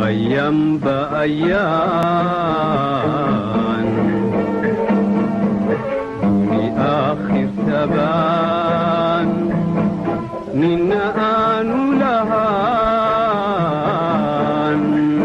bayanba ayaan duni aakhir tabaan nina aanu lahaan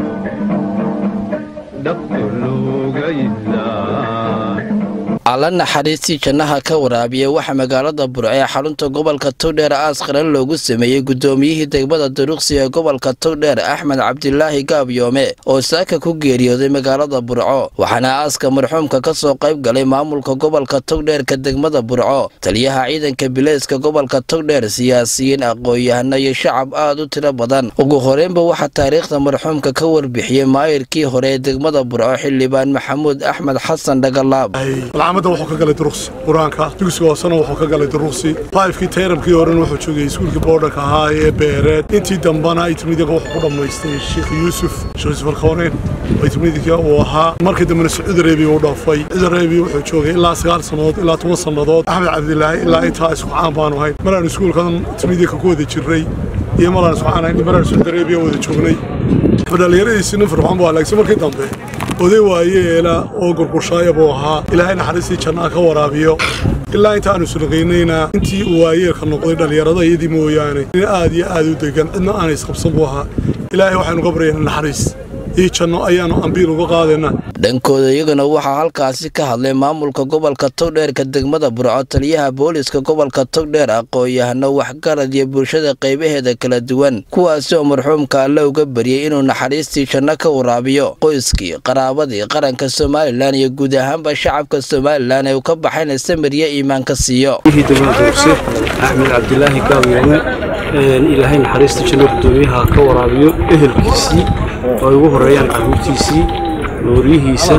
dhaqso looga ilaa alla naxariistii jannaha ka waraabiya waxaa magaalada burco ee xarunta gobolka togdheer aas qaran loogu sameeyey guddoomiyihii degmada duruqsi ee gobolka togdheer axmed cabdilaahi gaabyoome oo saaka ku geeriyooday magaalada burco waxaana aaska marxuumka ka soo qayb galay maamulka gobolka togdheerka degmada burco taliyaha ciidanka bileyska gobolka togdheer siyaasiyiin aqoon-yahano iyo shacab aad u tiro badan ugu horeynba waxaa taariikhda marxuumka ka warbixiyey maayirkii hore ee degmada burco xildhibaan maxamuud axmed xasan dhagalaab alcaamadda wuxuu ka galay duruqsi qur-aanka dugsiga hoosena wuxuu ka galay duruqsi faifkii tayrabkii horena wuxuu joogay iskuulkii boodhanka ahaa ee beereed intii dambana itimidika wuxuu ku dhammaystay sheekh yuusuf sheekh yuusuf alkhawneyn oo itimidika uu ahaa markii dambena sacuud arabiya uu dhaafay sacuud arabiya wuxuu joogay ilaa sagaal sannadood ilaa toban sannadood axmed cabdilaahi ilaa intaa isku caan baanu ahayn maraan iskuulkan itimidika ku wada jirray iyo maraan isku caan ahayn maraan sacuud arabiya wada joognay dhalinyaradiisii nin firxoon buu halaagsan markii dambe oday waayeela oo gurgurshaaya buu ahaa ilaahay naxariistii jannaa ka waraabiyo ilaa inta aanu sulaqaynayna intii uu waayeelka noqday dhallinyarada iyadii mooyaane nin aad iyo aad u degan cidna aanay isqabsan buu ahaa ilaahay waxaynu ka baryaynaa naxariis iyo janno ayaanu ambiil uga qaadaynaa dhankooda iyaguna waxaa halkaasi ka hadlay maamulka gobolka togdheerka degmada burco taliyaha booliska gobolka togdheer aqoon-yahano waxgarad iyo bulshada qaybaheeda kala duwan kuwaasi oo marxuumka alle uga baryay inuu naxariistii janno ka waraabiyo qoyskii qaraabadii qaranka somalilan iyo guud ahaanba shacabka somalilan ee uu ka baxayna samiryo iimaanka siiyo degmadaduurse axmed cabdilaahi gaawyaame ilaahay naxariista janno gudoomiyaha ka waraabiyo ehelkiisii oo ay ugu horeeyaan carruurtiisii nooryihiisa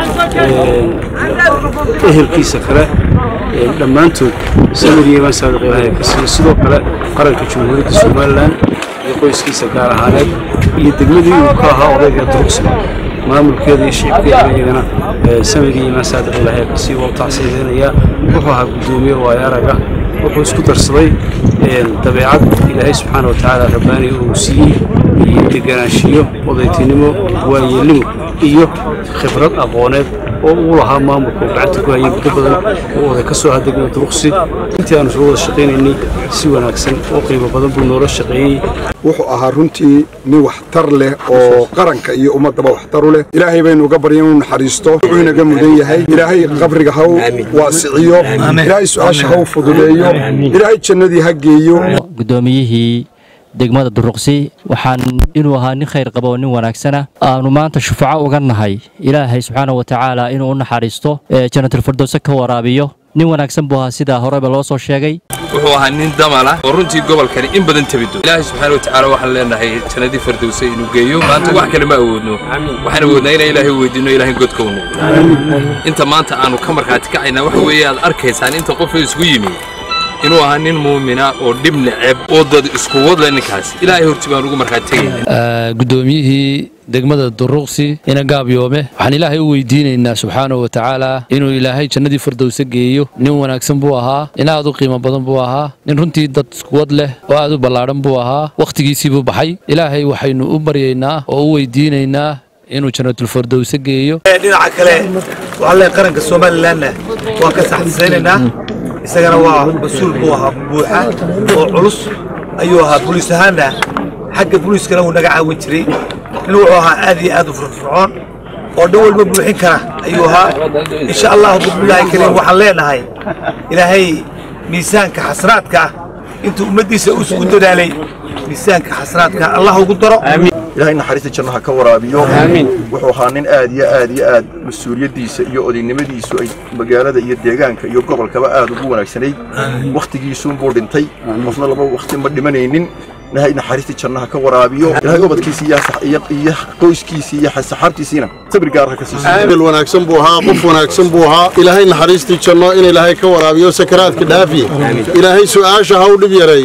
ehelkiisa kale dhammaantood samiryeemaan saadiq ilaahay ka siiyo sidoo kale qaranka jamhuuriyadda somalilan iyo qoyskiisa gaar ahaaneed iyo degmadii uu ka ahaa odayga duruqsi maamulkeeda iyo shicibkeeda iyagana samiryo imaan saadiq ilaahay ka siiyo waa u tacsiideynayaa wuxuu ahaa guddoomiye waayaaraga wuxuu isku darsaday dabeecad ilaahay subxaana wa tacaala rabbaaniga uu siiyey iyo deganaanshiyo odaytinimo waayeelnimo iyo khibrad aqooneed oo uu lahaa maamulka uu gacanta ku hayay muddo badan oo oday ka soo hadegna duruqsi intii aanu soo wada shaqaynaynay si wanaagsan oo qiimo badan buu noola shaqeeyey wuxuu ahaa runtii nin waxtar leh oo qaranka iyo ummaddaba waxtaru leh ilaahay baynu uga barya inuu naxariisto wuxuu inaga mudan yahay ilaahay qabriga ha waasiciyo ilaahay su-aasha ha u fududeeyo ilaahay jannadii ha geeyo guddoomiyihii degmada duruqsi waxaan inuu ahaa nin khayr qaba oo nin wanaagsana aanu maanta shufaco uga nahay ilaahay subxaana wa tacaala inuu u naxariisto janatulfirdowse ka waraabiyo nin wanaagsan buu ahaa sidaa horeba loo soo sheegay wuxuu ahaa nin damala oo runtii gobolkani in badan tabido ilaahay subxaana watacaala waxaan leenahay jannadii fardowse inuu geeyo maanta wax kale ma awoodno waxaan awoodnaa inaan ilaahay weydiinno ilaahay godka u noqdo inta maanta aanu ka markhaati kacaynaa waxa weeye aad arkaysaan inta qofka isku yimi inuu ahaa nin muumina oo dhib neceb oo dad isku wadle ninkaasi ilaahay horti baan ugu markhaati tegayna guddoomiyihii degmada duruqsi ina gaabyoome waxaan ilaahay u weydiinaynaa subxaanahu wa tacaala inuu ilaahay jannadii fardowse geeyo nin wanaagsan buu ahaa nin aad u qiimo badan buu ahaa nin runtii dad iskuwad leh oo aad u ballaadhan buu ahaa wakhtigiisii buu baxay ilaahay waxaynu u baryaynaa oo u weydiinaynaa inuu jannatulfardowse geeyo dhinaca kale waxaan leeyahay qaranka somalilanna waan ka saxsaynaynaa isagana waa mas-uul buu ahaa buuxa oo culus ayuu ahaa buliis ahaanna xagga buliiskana wuu naga caawin jiray nin wuxuu ahaa aad iyo aad u firfircoon oo dhan walba buuxin kara ayuu ahaa insha allahu bismillaahi kariim waxaan leenahay ilaahay miisaanka xasraadka ah intuu ummaddiisa uu isugu dadaalay miisaanka xasraadka allah ugu daro ilaahay naxariista jannaha ka waraabiyo wuxuu ahaa nin aad iyo aad iyo aad mas-uuliyaddiisa iyo odaynimadiisu ay magaalada iyo deegaanka iyo gobolkaba aad ugu wanaagsanayd wakhtigiisuunbuu dhintay qofna laba wakhti ma dhimanaynin ilaahay naxariista jannaha ka waraabiyo ilaahay ubadkiisa iyo qoyskiisa iyo saxaabtiisiina sabir gaar ha ka siiso bil wanaagsan buu ahaa qof wanaagsan buu ahaa ilaahay naxariistii janno in ilaahay ka waraabiyo sakaraadka dhaafi ilaahay su-aasha ha u dhib yareeyo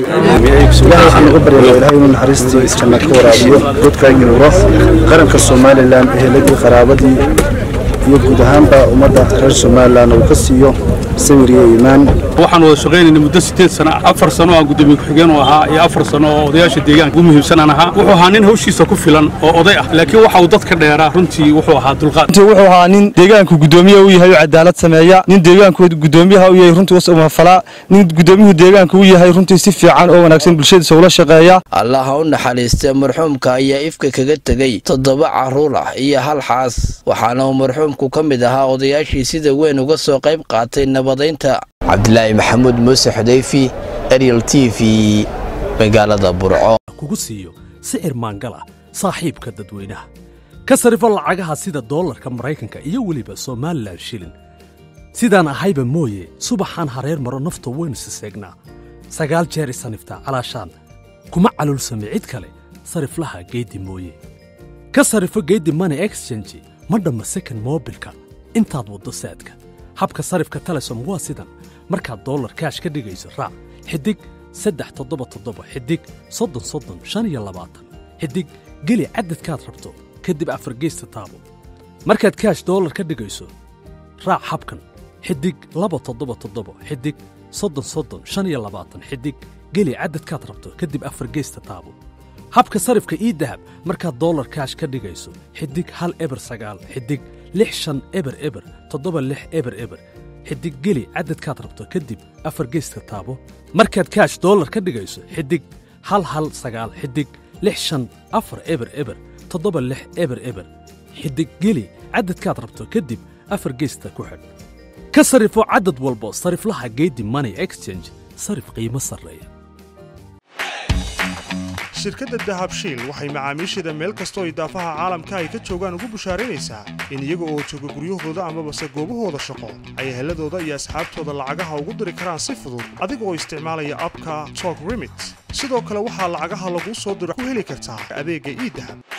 waxaan uga baryaa ilaahay inuu naxariistii janno ka waraabiyo godka ganuuro qaranka somalilan eheladii qaraabadii iyo guud ahaanba ummadda reer somalilan uu ka siiyo samir iyo iimaan waxaan wada shaqaynayna muddo sideed sano ah afar sano aan gudoomiye ku-xigeen u ahaa iyo afar sano oo odayaasha deegaanka ugu muhiimsanaan ahaa wuxuu ahaa nin hawshiisa ku filan oo oday ah laakiin waxa uu dadka dheeraa runtii wuxuu ahaa dulqaad runtii wuxuu ahaa nin deegaanku gudoomiye u yahay oo cadaalad sameeya nin deegaanku gudoomiyaha u yahay runtii usumafalaa nin gudoomiyuhu deegaanka u yahay runtii si fiican oo wanaagsan bulshadiisa ula shaqeeya allaha u naxariistay marxuumka ayaa ifka kaga tegey toddoba carruur ah iyo hal xaas waxaana uu marxuumku ka mid ahaa odayaashii sida weyn uga soo qayb qaatay nabadaynta cabdilaahi maxamuud muuse xudayfi ariel t v magaalada burco kugu siiyo sicir maangal ah saaxiibka dadweynaha ka sarifo lacagaha sida doolarka maraykanka iyo weliba somalilan shilin sidaan ahayba mooye subaxaan hareer maro nafta waynu siseegnaa sagaal jeer isaniftaa calaashaan kuma calulsame cid kale sariflaha geeddi mooye ka sarifo geeddi money exchange ma dhamma second moobilka intaad waddo saadka habka sarifka telesom waa sidan markaad dollar kaash ka dhigayso raac xidig saddex toddoba toddoba xidig soddon soddon shan iyo labaatan xidig geli cadadkaad rabto kadib afargeysta taabo markaad kaash dollar ka dhigayso raac habkan xidig laba toddoba toddoba xidig soddon soddon shan iyo labaatan xidig geli cadadkaad rabto kadib afargeysta taabo habka sarifka ii dahab markaad dollar kaash ka dhigayso xidig hal eber sagaal xidig lix shan eber eber toddoba lix eber eber xidig geli cadadkaad rabto kadib afar geyska taabo markaad kaash dollar ka dhigayso xidig hal hal sagaal xidig lix shan afar eber eber toddoba lix eber eber xidig geli cadadkaad rabto kadib afar geysta ku xidh ka sarifo cadad walbo sariflaha geedi money exchange sarif qiimo sarreeya shirkadda dahabshiil waxay macaamiisheeda meel kastoo idaafaha caalamka ay ka joogaan ugu bushaaraynaysaa in iyaga oo jooga guryahooda amabase goobahooda shaqo ay eheladooda iyo asxaabtooda lacagaha ugu diri karaan si fudud adiga oo isticmaalaya abka tok remit sidoo kale waxaa lacagaha laguu soo diro ku heli kartaa adeegga iidahab